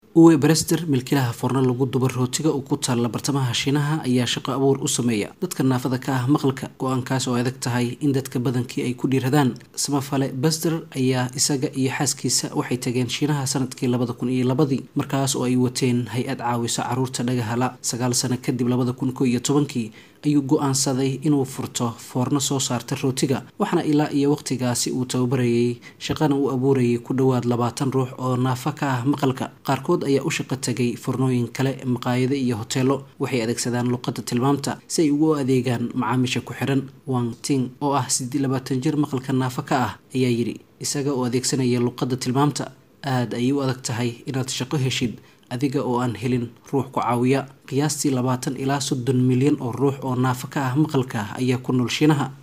uwe brester milkilaha forno lagu duba rootiga oo ku taalla bartamaha shiinaha ayaa shaqo abuur u sameeya dadka naafada ka ah maqalka go-aankaas oo adag tahay in dadka badankii ay ku dhiiradaan samafale bester ayaa isaga iyo xaaskiisa waxay tageen shiinaha sanadkii labada kun iyo labadii markaas oo ay wateen hay-ad caawisa caruurta dhagahala sagaal sano kadib labada kun ko iyo tobankii ayuu go-aansaday inuu furto foorno soo saarta rootiga waxaana ilaa iyo waqtigaasi uu tababarayay shaqana uu abuurayay ku dhowaad labaatan ruux oo naafa ka ah maqalka qaarkood ayaa u shaqo tagay fornooyin kale maqaayado iyo hoteelo waxay adeegsadaan luqadda tilmaamta si ay ugu adeegaan macaamiisha ku xiran wang ting oo ah sidii labaatan jir maqalka naafa ka ah ayaa yidhi isaga oo adeegsanaya luqadda tilmaamta aada ayay u adag tahay inaad shaqo heshid adiga oo aan helin ruux ku caawiya qiyaastii labaatan ilaa soddon milyan oo ruux oo naafa ka ah maqalka ayaa ku nool shiinaha